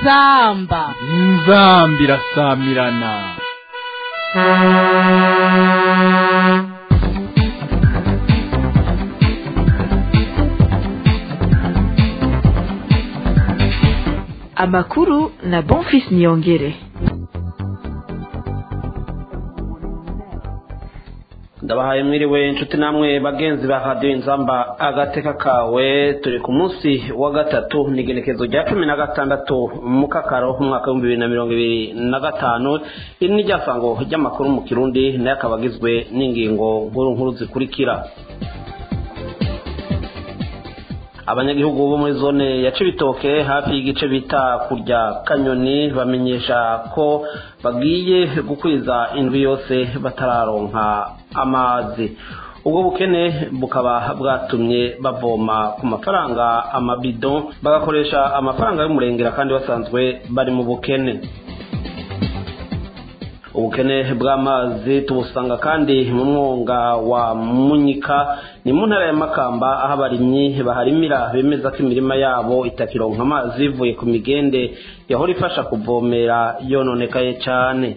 inzamba inzamba irasamirana amakuru na bonfis niyongere ndabahaye mwiriwe inshuti namwe bagenzi ba radiyo inzamba agateka kawe turi ku munsi wa gatatu ni igenekezo rya cumi na gatandatu mu kakaro umwaka w'ibihumbi bibiri na mirongo ibiri na gatanu iri ni ryasango ry'amakuru mu kirundi nayo akaba agizwe n'ingingo nkuru nkuru zikurikira abanyagihugu bo muri zone ya cibitoke hafi y'igice bita kurya kanyoni bamenyesha ko bagiye gukwiza indwi yose batararonka amazi ubwo bukene bukaba bwatumye bavoma ku mafaranga amabido bagakoresha amafaranga y'umurengera kandi basanzwe bari mu bukene ubukene bw'amazi tubusanga kandi mu mwonga wa munyika ni mu ntara ya makamba aho abarimyi baharimira bemeza ko imirima yabo itakironka amazi bivuye ku migende yahora ifasha kuvomera yononekaye cyane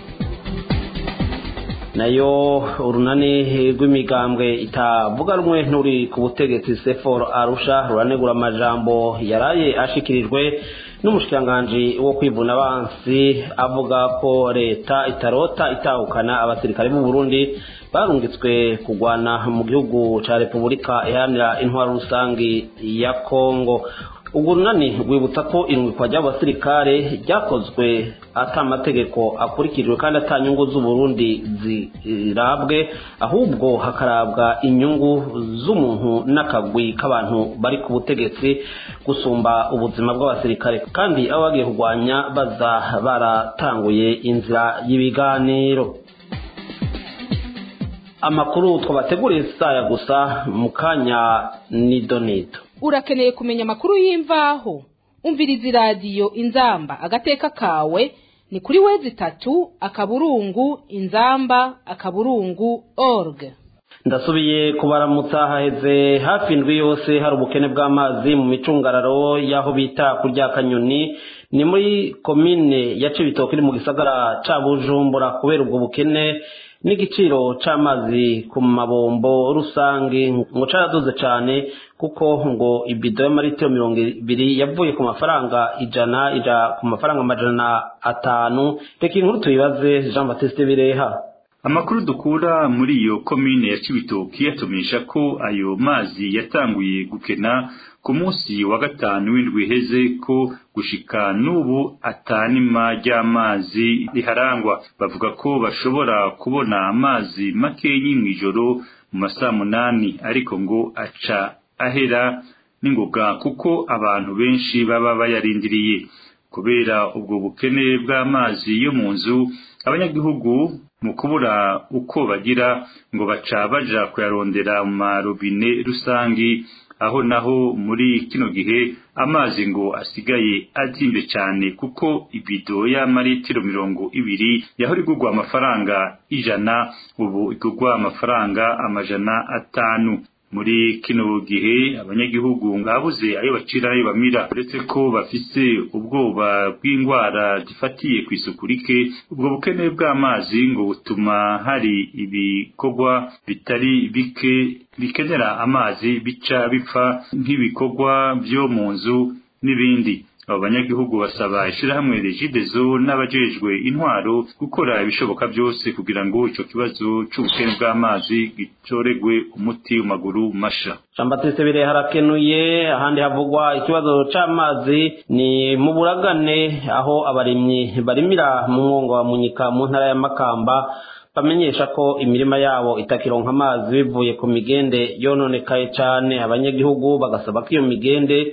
nayo urunani rw'imigambwe itavuga rumwe nturi ku butegetsi sefor arusha ruranegura amajambo yaraye ashikirijwe n'umushikiranganji wo kwivuna abansi avuga ko leta itarota itahukana abasirikare b'u Burundi barungitswe kugwana mu gihugu ca Repubulika iharanira intwaro rusangi ya Kongo ubwo runani rwibutsa ko irungikwa ry'abasirikare ryakozwe ata amategeko akurikijwe kandi ata nyungu z'uburundi zirabwe ahubwo hakarabwa inyungu z'umuntu n'akagwi k'abantu bari ku butegetsi gusumba ubuzima bw'abasirikare kandi abo bagiye kurwanya baza baratanguye inzira y'ibiganiro amakuru twabateguriye saya gusa mu kanya nidonido urakeneye kumenya amakuru y'imvaho umviriza iradiyo inzamba agateka kawe ni kuri wezi itatu akaburungu inzamba akaburungu org ndasubiye kubaramutsa haheze hafi indwi yose hari ubukene bw'amazi mu micungararo y'aho bita kurya kanyoni ni muri komine ya cibitoke iri mu gisagara ca bujumbura kubera ubwo bukene n'igiciro c'amazi ku mabombo rusange ngo caraduze cane kuko ngo ibido y'amaritiro mirongo ibiri yavuye ku mafaranga ijana ija ku mafaranga amajana atanu reka inkuru tuyibaze jean baptiste bireha amakuru dukura muri iyo komine ya cibitoki atumisha ko ayo mazi yatanguye gukena ku munsi wa gatanu w'indwi iheze ko gushika n'ubu atanima ry'amazi riharangwa bavuga ko bashobora kubona amazi makenyi mw'ijoro mu masaha munani ariko ngo aca ahera n'ingoga kuko abantu benshi baba bayarindiriye kubera ubwo bukene bw'amazi yo mu nzu abanyagihugu mu kubura uko bagira ngo baca baja kuyarondera mu marobine rusangi aho naho muri kino gihe amazi ngo asigaye azimbe cyane kuko ibido y'amaritiro mirongo ibiri yahora igurwa amafaranga ijana ubu igurwa amafaranga amajana atanu muri kino gihe abanyagihugu ngabuze ayo bacira ayo bamira uretse ko bafise ubwoba bw'indwara zifatiye ku isuku rike ubwo bukene bw'amazi ngo butuma hari ibikorwa bitari bike bikenera amazi bica bipfa nk'ibikorwa byo mu nzu n'ibindi abo banyagihugu basaba ishirahamwe regidezo n'abajejwe intwaro gukora ibishoboka byose kugira ngo ico kibazo c'ubukene bw'amazi gicoregwe umuti mu maguru masha jean baptiste bire harakenuye ahandi havugwa ikibazo c'amazi ni mu buragane aho abarimyi barimira mu mwongo wa munyika mu ntara ya makamba bamenyesha ko imirima yabo itakironka amazi bivuye ku migende yononekaye cane abanyagihugu bagasaba ko iyo migende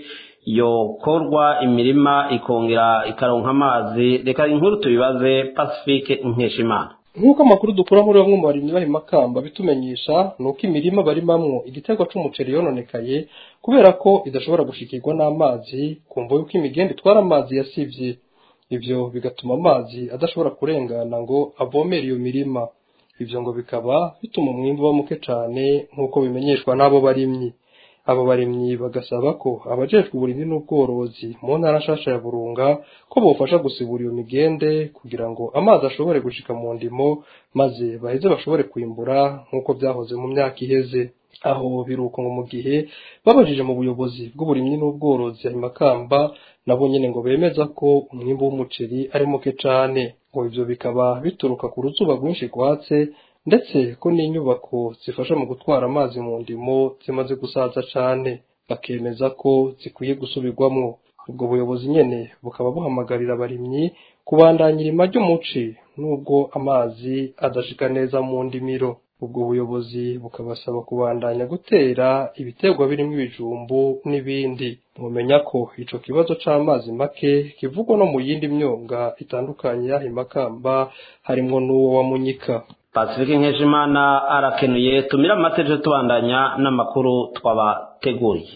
yokorwa imirima ikongera ikaronka amazi reka inkuru tubibaze pacifique nkeshimana nk'uko amakuru dukura muri bamwe mu barimyi bari makamba bitumenyesha ni uko imirima barimamwo igiterwa c'umuceri yononekaye kubera ko idashobora gushikirwa n'amazi kumva yuko imigenda itwara amazi yasivye ivyo bigatuma amazi adashobora kurengana ngo avomere iyo mirima ivyo ngo bikaba bituma umwimbu uba muke cane nk'uko bimenyeshwa n'abo barimyi abo barimyi bagasaba ko abajejwe uburimyi n'ubworozi mu ntara nshasha ya burunga ko bofasha gusibura iyo migende kugira ngo amazi ashobore gushika mu ndimo maze baheze bashobore kwimbura nk'uko byahoze mu myaka iheze aho biruko ngo mu gihe babajije mu buyobozi bw'uburimyi n'ubworozi ayo makamba nabo nyene ngo bemeza ko umwimbu w'umuceri ari muke cane ngo ivyo bikaba bituruka ku ruzuba rwinshi rwatse ndetse ko n'inyubako zifasha mu gutwara amazi mu ndimo zimaze gusaza cane bakemeza ko zikwiye gusubirwamwo ubwo buyobozi nyene bukaba buhamagarira abarimyi kubandanya irima ry'umuci n'ubwo amazi adashika neza mu ndimiro ubwo buyobozi bukabasaba kubandanya gutera ibiterwa birimo ibijumbu n'ibindi mumenya ko ico kibazo c'amazi make kivugwa no mu yindi myonga itandukanye y'aho imakamba harimwo n'uwo wa munyika pacifique nkeshimana arakenuye tumira amateje tubandanya n'amakuru twabateguriye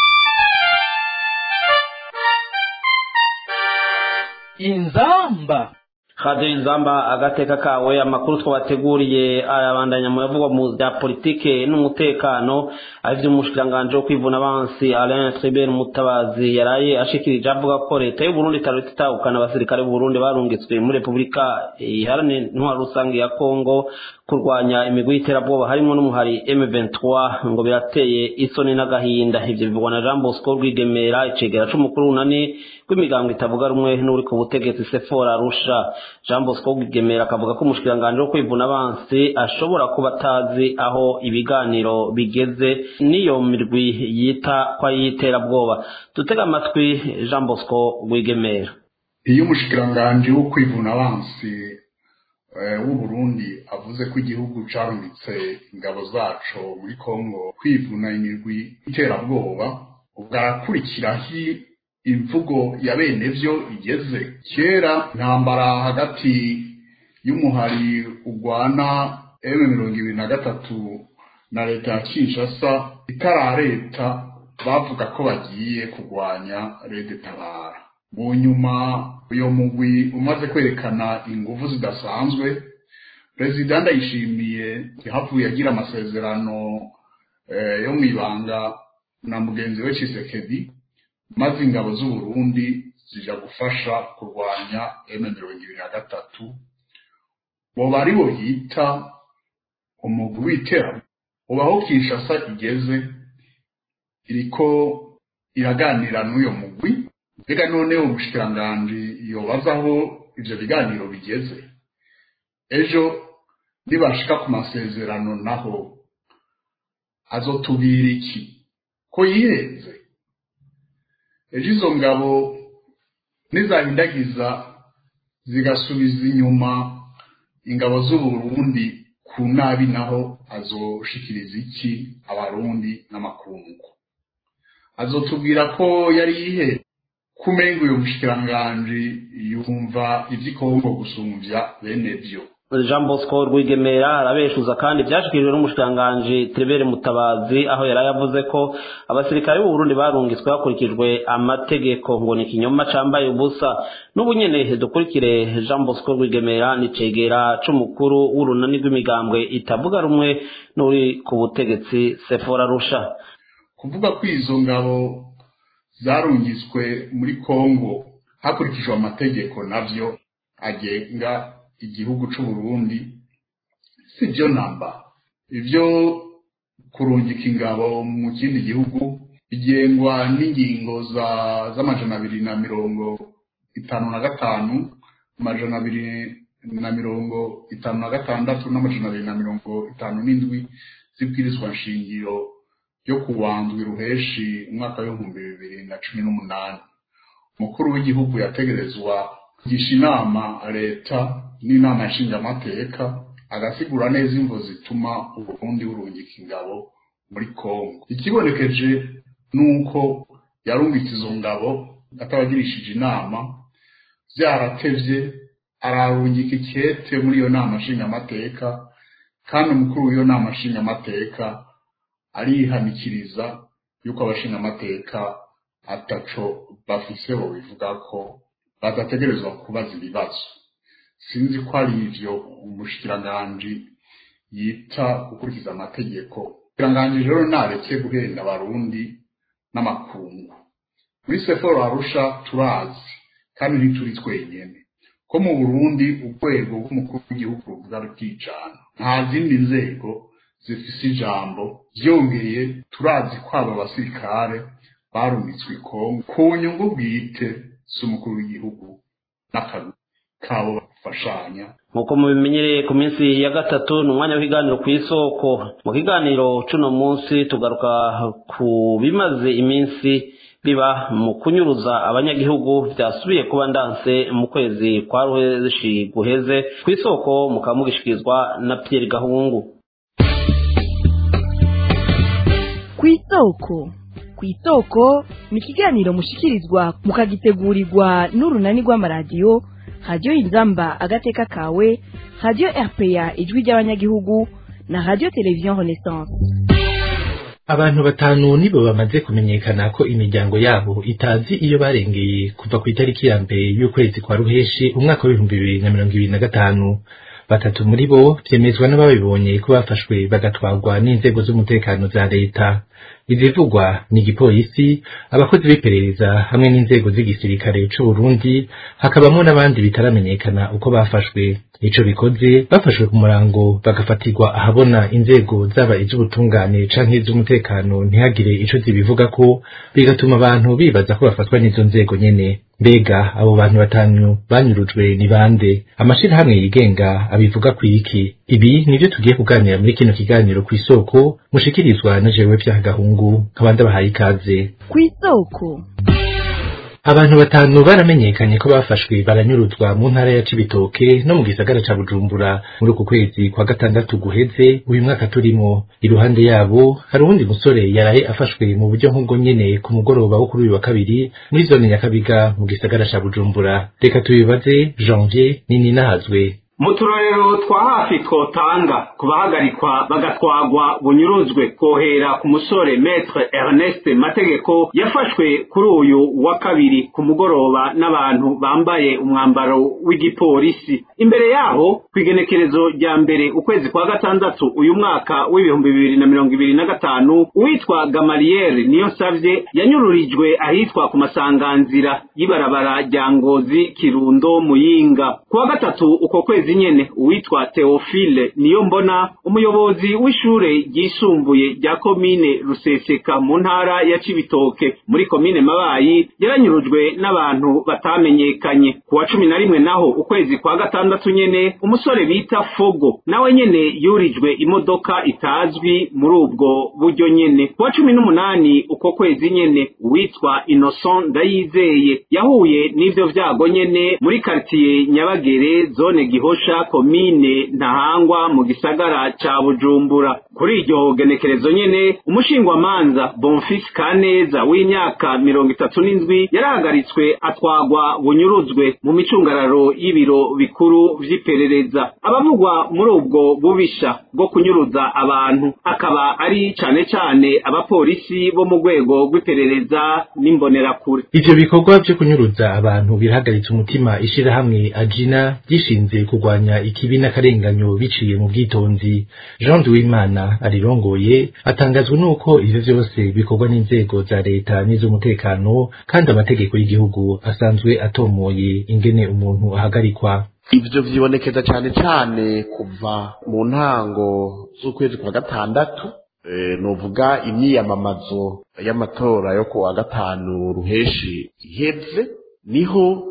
inzamba radio inzamba agateka kawe amakuru twabateguriye ayabandanya mu yavugwa mu bya politike n'umutekano arivyo umushikiranganji wo kwivuna abansi Alain Tribert Mutabazi yaraye ashikirije avuga ko leta y'u Burundi itariko itahukana abasirikare b'u Burundi barungitswe muri Repubulika iharanira intwaro rusange ya Kongo kurwanya imigwi y'iterabwoba harimo n'umuhari M23 ngo birateye isoni n'agahinda ivyo bivugwa na Jean Bosco Rwigemera icegera c'umukuru w'unani rw'imigango itavuga rumwe n'uri ku butegetsi Sephora Arusha Jean Bosco Rwigemera akavuga ko umushikiranganji wo kwivuna abansi ashobora kuba atazi aho ibiganiro bigeze n'iyo mirwi yita ko ay'iterabwoba dutega amatwi Jean Bosco Rwigemera iyo umushikiranganji wo kwivuna abansi w'u Burundi avuze ko igihugu carungitse ingabo zaco muri Kongo kwivuna imirwi iterabwoba ubwo arakurikiraho imvugo ya bene vyo igeze kera intambara hagati y'umuhari ugwana M mirongo ibiri na gatatu na leta ya Kinshasa itarareta bavuga ko bagiye kurwanya Rede Tabara mu nyuma uyo mugwi umaze kwerekana ingufu zidasanzwe perezida ndayishimiye yahavuye agira amasezerano yo mu ibanga na mugenzi we Tshisekedi maze ingabo z'u Burundi zija gufasha kurwanya M mirongo ibiri na gatatu boba ari bo yita umugwi w'iterabwoba ubaho Kinshasa igeze iriko iraganira n'uyo mugwi mbega none umushikiranganji yobaza aho ivyo biganiro bigeze ejo nibashika ku masezerano naho azotubwira iki ko yihenze ejo izo ngabo nizahindagiza zigasubiza inyuma ingabo z'uburundi ku nabi naho azoshikiriza iki abarundi n'amakungu azotubwira ko yari yihe kumenga uyo mushikiranganji yumva ivy'ikongo gusumvya bene vyo Jean Bosco Rwigemera arabeshuza kandi byashikirijwe n'umushikiranganji Tribert Mutabazi aho yari yavuze ko abasirikare b'u Burundi barungitswe hakurikijwe amategeko ngo ni kinyoma cambaye ubusa n'ubu nyene dukurikire Jean Bosco Rwigemera ni cegera c'umukuru w'urunani rw'imigambwe itavuga rumwe n'uri ku butegetsi Sephora Rusha kuvuga ko izo ngabo zarungitswe muri Kongo hakurikijwe amategeko navyo agenga igihugu c'u Burundi si byo namba ivyo kurungika ingabo mu kindi gihugu bigengwa n'ingingo za z'amajana abiri na mirongo itanu na gatanu amajana abiri na mirongo itanu na gatandatu n'amajana abiri na mirongo itanu n'indwi zibwirizwa nshingiro yo kuwandwi ruheshi umwaka w'ibihumbi bibiri na cumi n'umunani umukuru w'igihugu yategerezwa kugisha inama leta n'inama nshingamateka agasigura neza imvo zituma uburundi burungika ingabo muri kongo ikibonekeje nuko yarungitse izo ngabo atabagirishije inama byaratevye ararungika ikete muri iyo nama nshingamateka kandi umukuru w'iyo nama nshingamateka arihanikiriza yuko abashingamateka ataco bafise bo bivuga ko badategerezwa kubaza ibibazo sinzi ko ari ivyo umushikiranganji yita gukurikiza amategeko biranganje rero nareke guhenda abarundi n'amakungu muri seforo arusha turazi kandi ntituri twenyene ko mu burundi urwego rw'umukuru w'igihugu ruvuga rutijana nta zindi nzego zifise ijambo byongeye turazi ko aba basirikare barumitswe ikongo ku nyungu bwite z'umukuru w'igihugu n'akazi kabo bafashanya nk'uko mubimenyereye ku minsi ya gatatu ni umwanya w'ikiganiro ku isoko mu kiganiro c'uno munsi tugaruka ku bimaze iminsi biba mu kunyuruza abanyagihugu byasubiye kuba ndanse mu kwezi kwa ruheshi guheze ku isoko mukaba mugishikirizwa na Pierre Gahungu ku isoko ku isoko ni ikiganiro mushikirizwa mukagitegurirwa n'urunani rw'amaradiyo radiyo inzamba agateka kawe radiyo rpa ijwi ry'abanyagihugu na radiyo televiziyo renaissance abantu batanu nibo bamaze kumenyekana ko imiryango yabo itazi iyo barengeye kuva ku itariki ya mbere y'ukwezi kwa ruheshi umwaka w'ibihumbi bibiri na mirongo ibiri na gatanu batatu muri bo vyemezwa n'ababibonye ko bafashwe bagatwarwa n'inzego z'umutekano za leta izivugwa ni igipolisi abakozi b'iperereza hamwe n'inzego z'igisirikare c'u Burundi hakabamwo n'abandi bitaramenyekana uko bafashwe ico bikoze bafashwe ku murango bagafatirwa ahabona inzego zaba iz'ubutungane canke iz'umutekano ntihagire ico zibivuga ko bigatuma abantu bibaza ko bafatwa n'izo nzego nyene mbega abo bantu batanu banyurujwe ni bande amashirahamwe yigenga abivuga ku iki ibi nivyo tugiye kuganira muri kino kiganiro ku isoko mushikirizwa na jewe vya gahungu nkabandi bahaye ikaze ku isoko abantu batanu baramenyekanye ko bafashwe baranyuruzwa mu ntara ya Cibitoke no mu gisagara ca Bujumbura muri uku kwezi kwa gatandatu guheze uyu mwaka turimo iruhande yabo hari uwundi musore yaraye afashwe mu buryo nk'ubwo nyene ku mugoroba wo kuri uyu wa kabiri muri zone Nyakabiga mu gisagara ca Bujumbura reka tubibaze Janvier nini nahazwe mu turorero twa hafi twotanga ku bahagarikwa bagatwagwa bunyuruzwe kohera ku musore metre ernest mategeko yafashwe kuri uyu wa kabiri ku mugoroba n'abantu bambaye umwambaro w'igipolisi imbere yaho ku igenekerezo rya mbere ukwezi kwa gatandatu uyu mwaka w'ibihumbi bibiri na mirongo ibiri na gatanu uwitwa gamariyeri niyo savye yanyururijwe ahitwa ku masanganzira y'ibarabara rya ngozi kirundo muyinga ku wa gatatu uko kwezi nyene uwitwa Theophile niyo mbona umuyobozi w'ishure ryisumbuye rya komine Ruseseka mu ntara ya Cibitoke muri komine Mabayi yaranyurujwe n'abantu batamenyekanye ku wa cumi na rimwe naho ukwezi kwa gatandatu nyene umusore bita Fogo nawe nyene yurijwe imodoka itazwi muri ubwo buryo nyene ku wa cumi n'umunani uko kwezi nyene uwitwa Innocent Ndayizeye yahuye n'ivyo vyago nyene muri quartier Nyabagere zone Gihosha komine Ntahangwa mu gisagara ca Bujumbura kuri iryo genekerezo nyene umushingwamanza Bonfils Kaneza w'imyaka mirongo itatu n'indwi yarahagaritswe atwagwa bunyuruzwe mu micungararo y'ibiro bikuru vy'iperereza abavugwa muri ubwo bubisha bwo kunyuruza abantu akaba ari cane cane abapolisi bo mu rwego rw'iperereza n'imbonerakure ivyo bikorwa vyo kunyuruza abantu birahagaritse umutima ishirahamwe ajina gishinze kurwanya ikibi n'akarenganyo biciye mu bwitonzi Jean Duwimana arirongoye atangazwa nuko ivyo vyose bikorwa n'inzego za leta n'iz'umutekano kandi amategeko y'igihugu asanzwe atomoye ingene umuntu ahagarikwa ivyo vyibonekeza cane cane kuva mu ntango z'ukwezi kwa gatandatu e, novuga imyiyamamazo y'amatora yo kuwa gatanu ruheshi iheze niho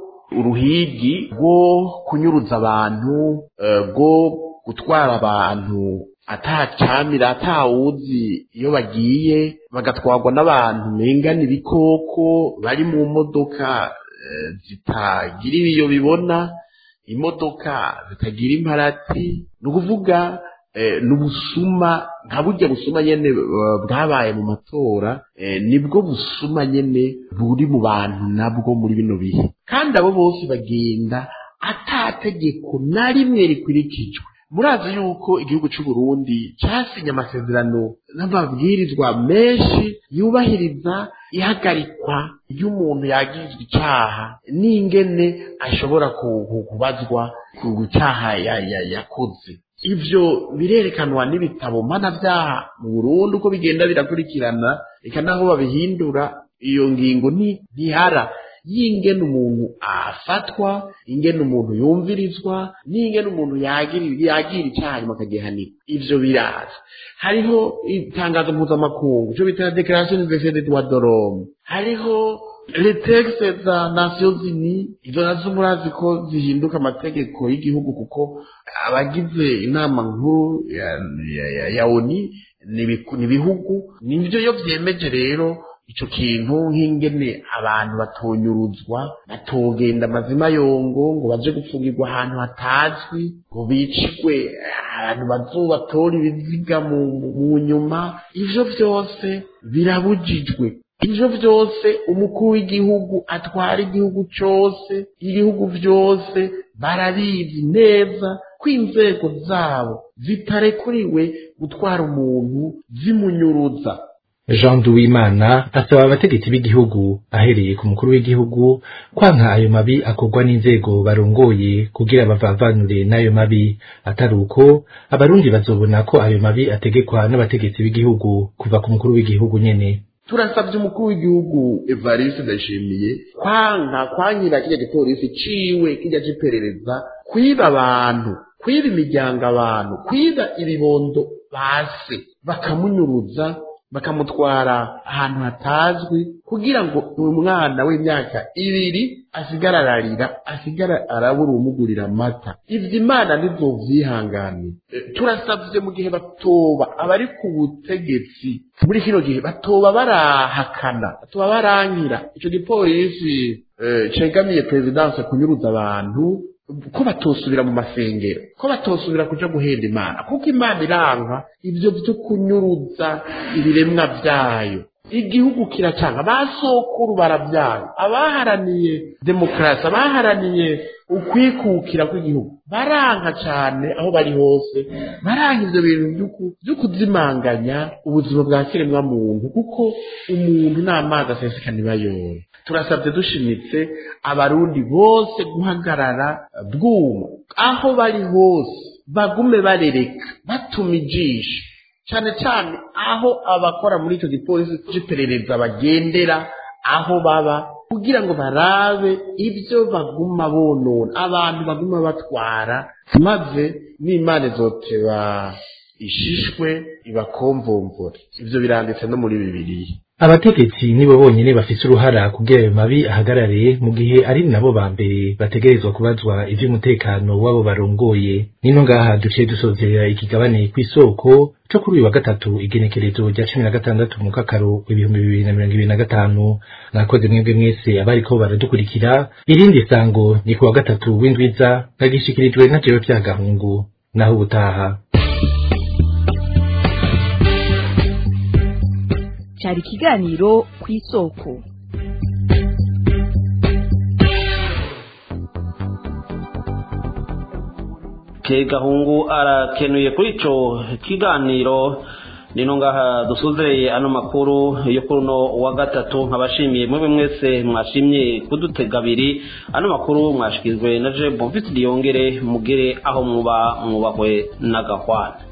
uruhigi rwo kunyuruza abantu rwo gutwara abantu atacamira atawuzi iyo bagiye bagatwarwa n'abantu mengana ibikoko bari mu modoka zitagira ibiyo bibona imodoka zitagira imparati ni ukuvuga ni ubusuma nka burya busuma nyene bwabaye mu matora nibwo busuma nyene buri mu bantu nabwo muri bino bihe kandi abo bose bagenda atategeko na rimwe rikurikijwe murazi yuko igihugu cy'u Burundi cyasinye amasezerano n'amabwirizwa menshi yubahiriza ihagarikwa ry'umuntu yagirizwa icaha n'ingene ashobora kubazwa ku cyaha yakoze ivyo birerekanwa n'ibitabo mpanavyaha mu burundi uko bigenda birakurikirana reka naho babihindura iyo ngingo ntihara y'ingene umuntu afatwa ingene umuntu yumvirizwa n'ingene umuntu yagira yagira icyaha hanyuma akagihanirwa ivyo biraza hariho itangazo mpuzamakungu cyo bita declaration universelle des droits de l'homme hariho les textes za nations unies izo nazo murazi ko zihinduka amategeko y'igihugu kuko abagize inama nkuru ya, ya, ya, ya oni ni ibihugu nivyo iyo vyemeje rero ico kintu nk'ingene abantu batonyuruzwa batogenda amazima yongo ngo baje gufungirwa ahantu hatazwi ngo bicirwe abantu bazobatora ibiziga mu nyuma ivyo vyose birabujijwe ivyo vyose umukuru w'igihugu atwara igihugu cose ibihugu vyose barabizi neza ko inzego zabo zitarekuriwe gutwara umuntu zimunyuruza Jean Duwimana asaba abategetsi b'igihugu ahereye ku mukuru w'igihugu kwanka ayo mabi akorwa n'inzego barongoye kugira bavavanure n'ayo mabi atari uko abarundi bazobona ko ayo mabi ategekwa n'abategetsi b'igihugu kuva ku mukuru w'igihugu nyene turasabye umukuru w'igihugu Evariste Ndayishimiye kwanka kwankira kirya gipolisi ciwe kirya ciperereza kwiba abantu kwiba imiryango abantu kwiba ibibondo base bakamunyuruza bakamutwara ahantu hatazwi kugira ngo uyu mwana w'imyaka ibiri asigara ararira asigara arabura umugurira amata ivyo imana ntizovyihanganira turasavye mu gihe batoba abari ku butegetsi muri kino gihe batoba barahakana batoba barankira ico gipolisi cegamiye perezidanse kunyuruza abantu ko batosubira mu masengero ko batosubira kuja guhenda imana kuko imana iranka ivyo vyo kunyuruza ibiremwa vyayo igihugu kiracanga basokuru baravyanga abaharaniye demokarasi abaharaniye ukwikukira kw'igihugu baranka cane aho bari hose baranka ivyo bintu vyo kuzimanganya ubuzima bwa kiremwa muntu kuko umuntu n'amazi aseseka ntibayore turasabye dushimitse abarundi bose guhagarara bwuma aho bari hose bagume barereka batuma ijisho cyane cyane aho abakora muri icyo gipolisi cy'iperereza bagendera aho baba kugira ngo barabe ibyo baguma bonona abantu baguma batwara maze n'imana izoteba ishishwe ibakomvomvore ibyo biranditse no muri bibiliya abategetsi nibo bonyene bafise uruhara kugira ayo mabi ahagarare mu gihe ari nabo ba mbere bategerezwa kubazwa ivy'umutekano w'abo barongoye nino ngaha duciye dusozerera ikigabane kw'isoko co kuri uyu wa gatatu igenekerezo rya cumi na gatandatu mu kakaro ibihumbi bibiri na mirongo ibiri na gatanu mwakoze mwebwe mwese abariko baradukurikira irindi sango ni ku wa gatatu w'indwiza nagishikirijwe na jewe vyagahungu naho ubutaha cyari ikiganiro ku isoko ke gahungu arakenuye kuri ico kiganiro nino ngaha dusuzereye ano makuru yo kuri uno wa gatatu nkabashimiye mwebwe mwese mwashimye kudutega abiri ano makuru mwashikizwe na je bonfisi diyongere mugere aho muba mwubahwe n'agahwana